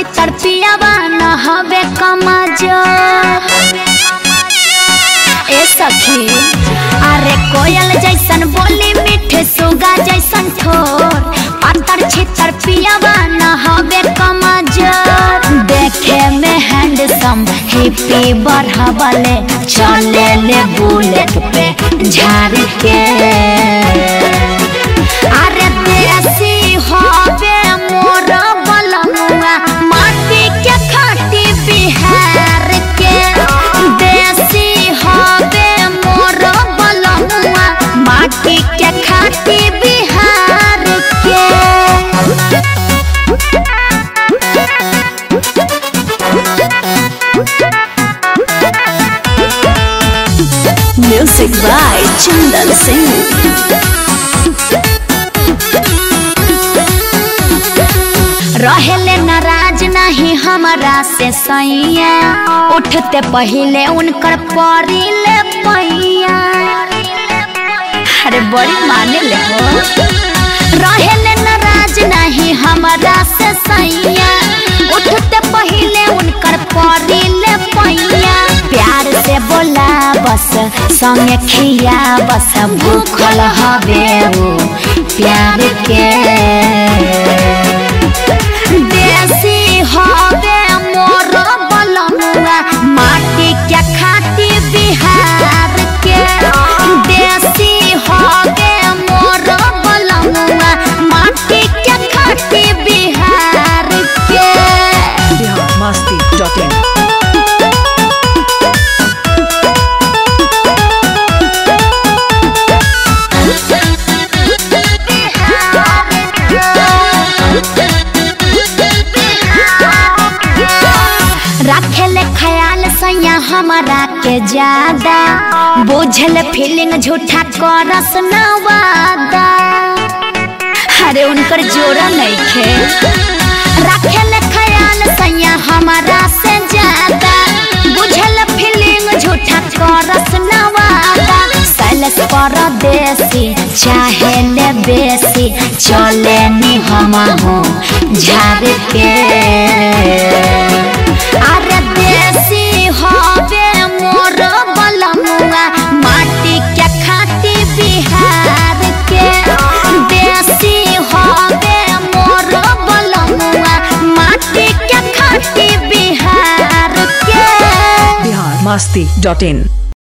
छितर पियावा न हवे कमजो ए सखी अरे कोयल जैसन बोली मीठे सुगा जैसन ठोर पातर छितर पियावा न हवे कमजोर देखे में हैंडसम हिप्पी बढ़ावले चले ले बुलेट पे झाड़ के अरे देसी हवे मोर बलमुआ माटी के खाटी बिहार के देसी हवे मोर बलमुआ माटी के खाटी बिहार के Music by Chandan Singh. रहेले नाराज नहीं हमारा से सैया उठते पहले उनकर परिले पैया अरे बड़ी माने ले हो रहेले नाराज नहीं हमारा से सैया उठते पहले उनकर परिले पैया प्यार से बोला बस संगे खिया बस भूखल हवे वो प्यार के देसी हवे मोर बलमुआ माटी के खाटी बिहार के देसी हवे मोर बलमुआ माटी के खाटी बिहार के biharmasti.in रखेले ख्याल सैया हमारा के ज्यादा बुझल फीलिंग झूठा करस न वादा अरे उनकर जोड़ा नहीं खे रखेले ख्याल सैया हमारा से ज्यादा बुझल फीलिंग झूठा करस न वादा सैलस परदेसी चाहे ले बेसी चले नी हम हो झाड़ के अरे देसी हवे मोर बलमुआ माटी के खाटी बिहार के देसी हवे मोर बलमुआ माटी के खाटी बिहार के biharmasti.in